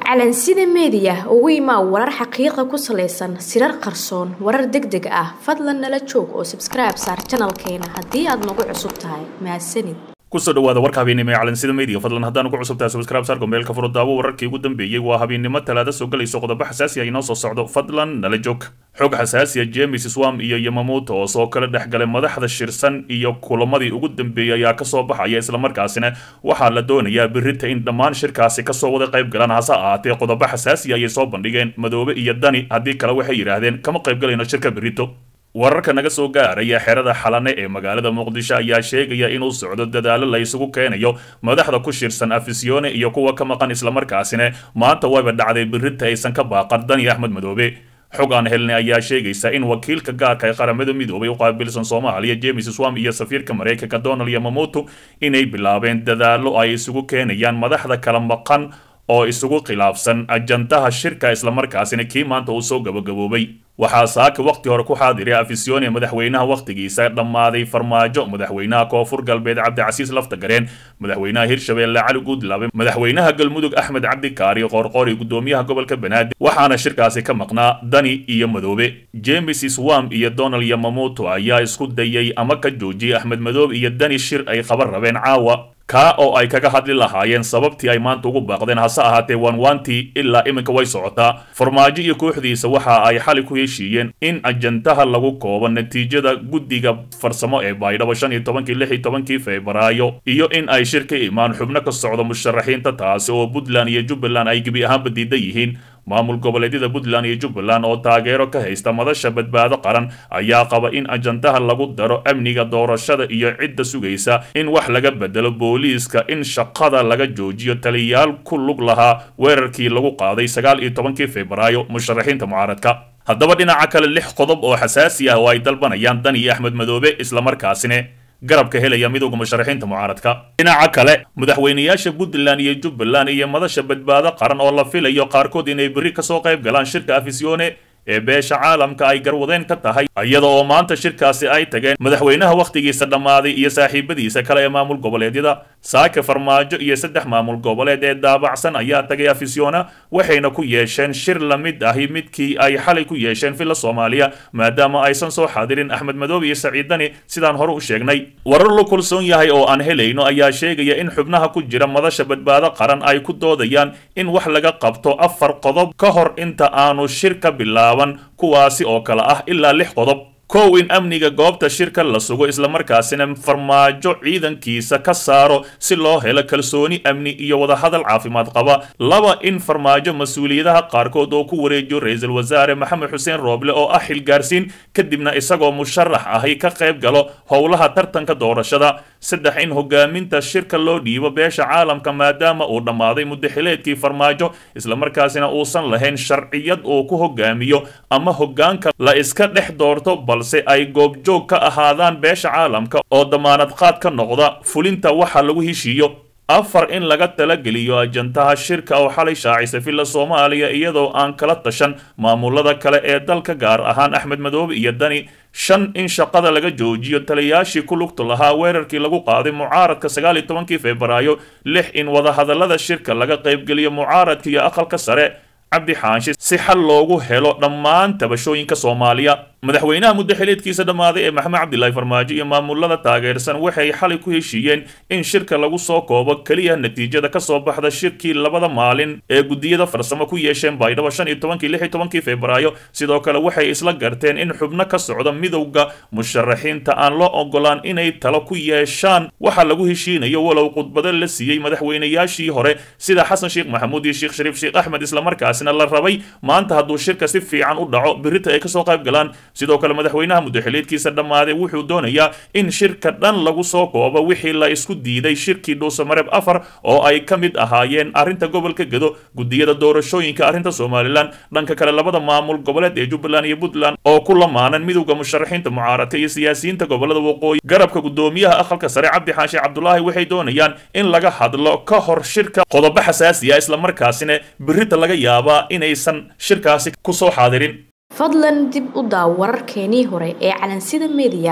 calansida meediya ugu imaa warar xaqiiqa ku salaysan sirar qarsoon warar deg deg ah fadlan nala joog oo sabskribe saar janalkeena haddii aad nagu cusub tahay mahadsanid kusoo dhawaada warka habeennimo ee calansida media fadlan haddaan ugu cusubtahay subscribe saarka meelka furo daawo wararkii ugu dambeeyey waa habeennimo talaada soo galayso qodobo xasaasi ah inoo soo socdo fadlan nala joog xog xasaasiya james swam iyo yamamuuto oo soo kala dhex galay madaxda shirsan iyo kulamadii ugu dambeeyey ayaa kasoo baxaya islamarkaasina waxaa la doonayaa birita in dhammaan shirkaasi kasoo wada qayb galaan hase ahaatee qodobo xasaasiya ayay soo bandhigeen madoobe iyo dani haddii kale waxay yidhaahdeen kama qayb galayno shirka birito wararka naga soo gaaraya xerada xalane ee magaalada muqdisho ayaa sheegaya inuu socdo dadaalo la isugu keenayo madaxda ku shirsan afisyoone iyo kuwa ka maqan islamarkaasina maanta wayba dhacday birita aysan ka baaqan dani axmed madoobe xog aan helnay ayaa sheegaysa in wakiilka gaarka ee qaramada midoobay u qaabilsan soomaaliya james swam iyo safiirka maraykanka donald yamamoto inay bilaabeen dadaalo ay isugu keenayaan madaxda kala maqan oo isugu khilaafsan ajandaha shirka islamarkaasina kii maanta uu soo gabagaboobay waxaa saaka waqti hore ku xaadiray afisyoone madaxweynaha wakhtigiisa dhammaaday farmaajo madaxweynaha koonfur galbeed cabdicasiis laftagareen madaxweynaha hirshabeelle cali guudlaabe madaxweynaha galmudug axmed cabdikaari qoorqoori gudoomiyaha gobolka banaadir waxaana shirkaasi ka maqnaa dani iyo madoobe james swam iyo donald yamamoto ayaa isku dayay ama ka joojiyay axmed madoobe iyo dani shir ay qaban rabeen caawa kaa oo ay kaga hadli lahaayeen sababtii ay maanta ugu baaqdeen hase ahaatee waanwaantii ilaa iminka way socotaa farmaajo iyo kooxdiisa waxa ay xali ku heshiiyeen in ajandaha lagu koobo natiijada guddiga farsamo ee baydhabo shan iyo tobankii lix iyo tobankii febraayo iyo in ay shir ka imaan xubno ka socdo musharaxiinta taasi oo puntland iyo jubbaland ay gebi ahaanba diidan yihiin maamul goboleedyada puntland iyo jubbaland oo taageero ka haysta madasha badbaado qaran ayaa qaba in ajandaha lagu daro amniga doorashada iyo cidda sugaysa in wax laga bedelo booliiska in shaqada laga joojiyo taliyayaal ku lug lahaa weerarkii lagu qaaday sagaal iyo tobankii febraayo musharaxiinta mucaaradka haddaba dhinaca kale lix qodob oo xasaasi ah oo ay dalbanayaan dan iyo axmed madoobe islamarkaasina garabka helaya midowga musharaxiinta mucaaradka dhinaca kale madaxweynayaasha puntland iyo jubbaland iyo madasha badbaado qaran oo la filayo qaarkood inay berri kasoo qayb galaan shirka afisyoone ee beesha caalamka ay garwadeen ka tahay iyada oo maanta shirkaasi ay tageen madaxweynaha wakhtigiisa dhammaaday iyo saaxiibadiisa kale ee maamul goboleedyada saake farmaajo iyo saddex maamul goboleed ee daabacsan ayaa tagay afisyoona waxayna ku yeesheen shir la mid ahi midkii ay xalay ku yeesheen villa soomaaliya maadaama aysan soo xaadirin axmed madoobe iyo saciid dani sidaan hore u sheegnay warar la kulsoon yahay oo aan helayno ayaa sheegaya in xubnaha ku jira madasha badbaado qaran ay ku doodayaan in wax laga qabto afar qodob ka hor inta aanu shir ka bilaab kuwaasi oo kale ah ilaa lix qodob kow in amniga goobta shirka la sugo islamarkaasina farmaajo ciidankiisa ka saaro si loo helo kalsooni amni iyo wadahadal caafimaad qaba laba in farmaajo mas-uuliyadaha qaarkood oo ku wareejiyo ra-iisul wasaare maxamed xuseen rooble oo ah xilgaarsiin kadibna isagoo musharax ahi ka qayb galo howlaha tartanka doorashada saddex in hogaaminta shirka loo dhiibo beesha caalamka maadaama uu dhammaaday muddaxileedkii farmaajo islamarkaasina uusan lahayn sharciyad uu ku hogaamiyo ama hogaanka la iska dhex doorto balse ay goobjoog ka ahaadaan beesha caalamka oo damaanad qaad ka noqda fulinta waxa lagu heshiiyo afar in laga talageliyo ajantaha shirka oo xalay shaacisa villa soomaaliya iyadoo aan kala tashan maamulada kale ee dalka gaar ahaan axmed madoobe iyo dani shan in shaqada laga joojiyo taliyayaashii ku lugta lahaa weerarkii lagu qaaday mucaaradka sagaal iyo tobankii febraayo lix in wadahadallada shirka laga qaybgeliyo mucaaradka iyo aqalka sare cabdi xaanshi si xal loogu helo dhammaan tabashooyinka soomaaliya madaxweynaha muddaxileedkiisa dhammaaday ee maxamed cabdilaahi farmaajo iyo maamulada taageersan waxay xalay ku heshiiyeen in shirka lagu soo koobo keliya natiijada kasoo baxda shirkii labada maalin ee guddiyada farsamo ku yeesheen baydhabo shan iyo tobankii lix iyo tobankii febraayo sidoo kale waxay isla garteen in xubno ka socda midowda musharaxiinta aan loo ogolaan inay talo ku yeeshaan waxa lagu heshiinayo walow khudbado la siiyey madaxweynayaashii hore sida xasan sheekh maxamuud iyo sheekh shariif sheekh axmed islamarkaasina la rabay maanta hadduu shirka si fiican u dhaco birita ay kasoo qayb galaan sidoo kale madaxweynaha muddaxileedkiisa dhammaaday wuxuu doonayaa in shirka dhan lagu soo koobo wixii la isku diiday shirkii dhuusamareeb afar oo ay ka mid ahaayeen arrinta gobolka gedo guddiyada doorashooyinka arrinta somalilan dhanka kale labada maamul goboleed ee jubbaland iyo puntland oo ku lamaanan midowda musharaxiinta mucaaradka iyo siyaasiyiinta gobolada waqooyi garabka guddoomiyaha aqalka sare cabdi xaashi cabdulaahi waxay doonayaan in laga hadlo ka hor shirka qodobo xasaasiya islamarkaasina birita laga yaabaa inaysan shirkaasi kusoo xaadirin fadlan dib u daaw wararkeenii hore ee calansida meediya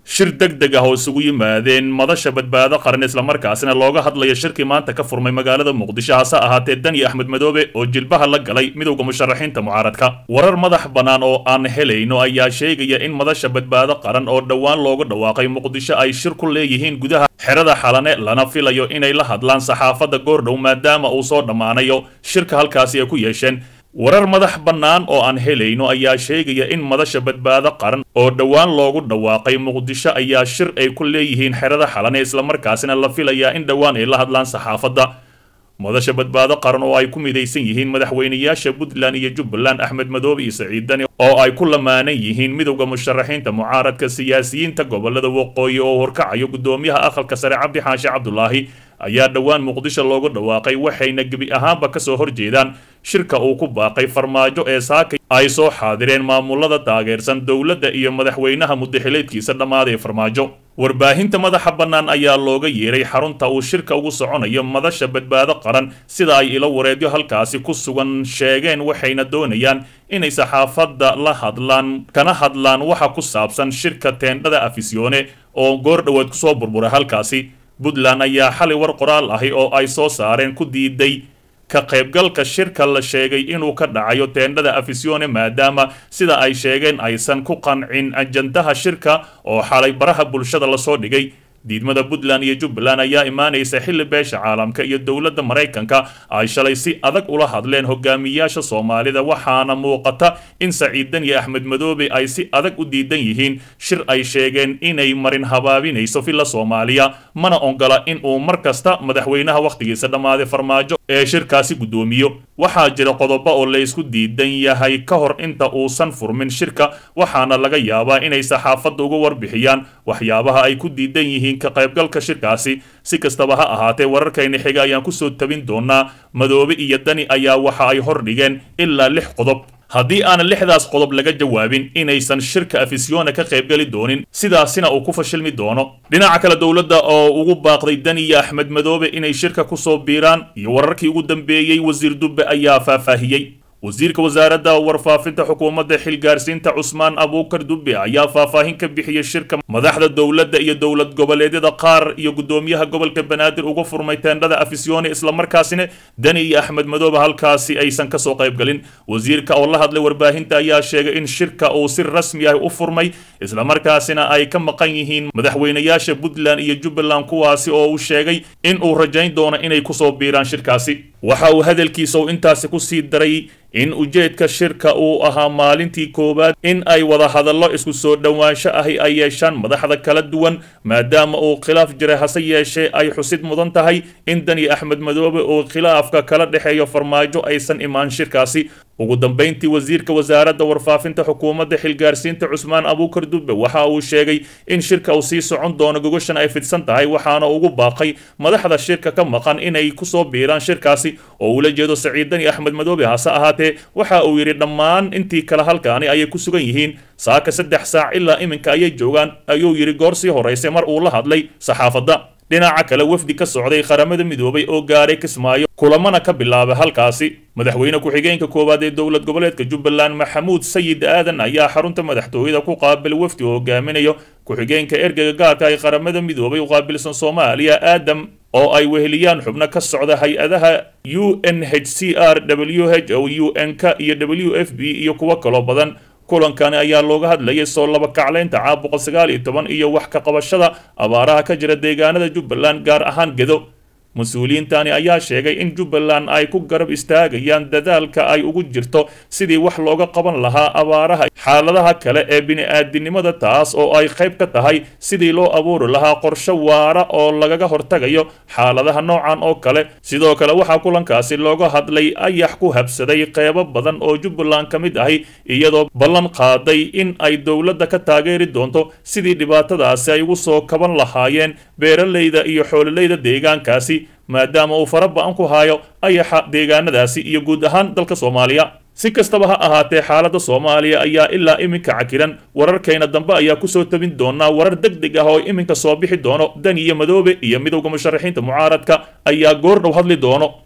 shir deg deg ah oo isugu yimaadeen madasha badbaado qaran islamarkaasina looga hadlaya shirkii maanta ka furmay magaalada muqdisho hase ahaatee dani axmed madoobe oo jilbaha la galay midowda musharaxiinta mucaaradka warar madax bannaan oo aan helayno ayaa sheegaya in madasha badbaado qaran oo dhowaan loogu dhawaaqay muqdisho ay shir ku leeyihiin gudaha xerada xalane lana filayo inay la hadlaan saxaafadda goordhow maadaama uu soo dhammaanayo shirka halkaasi ay ku yeesheen warar madax bannaan oo aan helayno ayaa sheegaya in madasha badbaado qaran oo dhowaan loogu dhawaaqay muqdisho ayaa shir ay ku leeyihiin xerada xalane islamarkaasina la filayaa in dhowaan ay la hadlaan saxaafadda madasha badbaado qaran oo ay ku midaysan yihiin madaxweynayaasha puntland iyo jubbaland axmed madoobe iyo saciid dani oo ay ku lamaanan yihiin midowda musharaxiinta mucaaradka siyaasiyiinta gobolada waqooyi oo horkacayo guddoomiyaha aqalka sare cabdi xaashi cabdulaahi ayaa dhowaan muqdisho loogu dhawaaqay waxayna gebi ahaanba kasoo horjeedaan shirka uu ku baaqay farmaajo ee saaka ay soo xaadireen maamulada taageersan dowladda iyo madaxweynaha muddaxileedkiisa dhammaaday farmaajo warbaahinta madaxa bannaan ayaa looga yeeray xarunta uu shirka ugu soconayo madasha badbaado qaran sida ay ilo wareedyo halkaasi ku sugan sheegeen waxayna doonayaan inay saxaafadda la hadlaan kana hadlaan waxa ku saabsan shirka teendhada afisyoone oo goor dhowaad kusoo burburay halkaasi puntland ayaa xalay war qoraal ahi oo ay soo saareen ku diiday ka qaybgalka shirka la sheegay inuu ka dhacayo teendhada afisyoone maadaama sida ay sheegeen aysan ku qancin ajandaha shirka oo xalay baraha bulshada lasoo dhigay diidmada puntland iyo jubbaland ayaa imaanaysa xilli beesha caalamka iyo dowladda maraykanka ay shalay si adag ula hadleen hogaamiyaasha soomaalida waxaana muuqata in saciid dani axmed madoobe ay si adag u diidan yihiin shir ay sheegeen inay marin habaabinayso villa soomaaliya mana ongola in uu mar kasta madaxweynaha wakhtigiisa dhammaaday farmaajo ee shirkaasi guddoomiyo waxaa jira qodobo oo laysku diidan yahay ka hor inta uusan furmin shirka waxaana laga yaabaa inay saxaafadda uga warbixiyaan waxyaabaha ay ku diidan yihiin ka qaybgalka shirkaasi si kastaba ha ahaatee wararkayna xiga ayaan kusoo tabin doonaa madoobe iyo dani ayaa waxa ay hordhigeen ilaa lix qodob haddii aanan lixdaas qodob laga jawaabin inaysan shirka afisyoona ka qaybgeli doonin sidaasina uu ku fashilmi doono dhinaca kale dowladda oo ugu baaqday dani iyo axmed madoobe inay shirka kusoo biiraan iyo wararkii ugu dambeeyey wasiir dubbe ayaa faahfaahiyey wasiirka wasaaradda warfaafinta xukuumadda xilgaarsiinta cusmaan abuukar dubbe ayaa faahfaahin ka bixiyey shirka madaxda dowladda iyo dowlad goboleedyada qaar iyo guddoomiyaha gobolka banaadir uga furmay teendhada afisyoone islamarkaasina dani iyo axmed madoobe halkaasi aysan kasoo qaybgalin wasiirka oo la hadlay warbaahinta ayaa sheegay in shirka uu si rasmi ah u furmay islamarkaasina ay ka maqan yihiin madaxweynayaasha puntland iyo jubbaland kuwaasi oo uu sheegay in uu rajayn doono inay kusoo biiraan shirkaasi waxa uu hadalkiisa uu intaasi kusii daray in ujeedka shirka uu ahaa maalintii koowaad in ay wada hadallo isku soo dhowaansho ahi ay yeeshaan madaxda kala duwan maadaama uu khilaaf jiray hase yeeshee ay xusid mudan tahay in dani axmed madoobe uu khilaafka kala dhexeeyo farmaajo aysan imaan shirkaasi ugu dambayntii wasiirka wasaaradda warfaafinta xukuumadda xilgaarsiinta cusmaan abuukar dubbe waxa uu sheegay in shirka uu sii socon doono gogoshan ay fidsan tahay waxaana ugu baaqay madaxda shirka ka maqan inay kusoo biiraan shirkaasi oo ula jeedo saciid dani axmed madoobe hase ahaatee waxa uu yidhi dhammaan intii kale halkaani ayay ku sugan yihiin saaka saddex saac ilaa iminka ayay joogaan ayuu yidhi goor sii horaysay mar uu la hadlay saxaafadda dhinaca kale wafdi ka socday qaramada midoobay oo gaaray kismaayo kulamana ka bilaabay halkaasi madaxweyne ku-xigeenka koowaad ee dowlad goboleedka jubbaland maxamuud sayid aadan ayaa xarunta madaxtooyada ku qaabil wafdi oo hogaaminayo ku-xigeenka ergeyga gaarka ee qaramada midoobay u qaabilsan soomaaliya aadam oo ay weheliyaan xubno ka socda hay-adaha u n h c r w h o u n k iyo w f b iyo kuwo kaloo badan kulankani ayaa looga hadlayay soo laba kaclaynta caab boqol sagaal iyo toban iyo wax ka qabashada abaaraha ka jira deegaanada jubbaland gaar ahaan gedo mas-uuliyiintani ayaa sheegay in jubbaland ay ku garab istaagayaan dadaalka ay ugu jirto sidii wax looga qaban lahaa abaaraha xaaladaha kale ee bini-aadinimada taas oo ay qayb ka tahay sidii loo abuuri lahaa qorshe waara oo lagaga hortagayo xaaladaha noocan oo kale sidoo kale waxaa kulankaasi looga hadlay ayax ku habsaday qeybo badan oo jubbaland ka mid ahi iyadoo ballan qaaday in ay dowladda ka taageeri doonto sidii dhibaatadaasi ay ugu soo kaban lahaayeen beeralayda iyo xoololeyda deegaankaasi maadaama uu fara ba-an ku haayo ayaxa deegaanadaasi iyo guud ahaan dalka soomaaliya si kastaba ha ahaatee xaaladda soomaaliya ayaa ilaa iminka cakiran wararkayna dambe ayaa kusoo tabin doonaa warar deg deg ah oo iminka soo bixi doono dani iyo madoobe iyo midowda musharaxiinta mucaaradka ayaa goor dhow hadli doono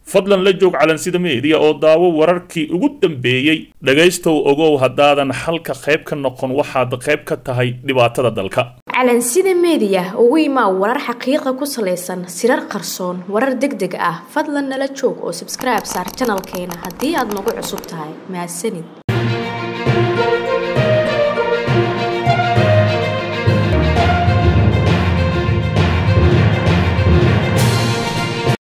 fadlan la joog calansida meediya oo daawo wararkii ugu dambeeyey dhegaystow ogow haddaadan xalka qayb ka noqon waxaad qayb ka tahay dhibaatada dalka calansida meediya ugu imaa warar xaqiiqa ku salaysan sirar qarsoon warar deg deg ah fadlan nala joog oo sabskribe saar janalkeena haddii aad nagu cusub tahay mahadsanid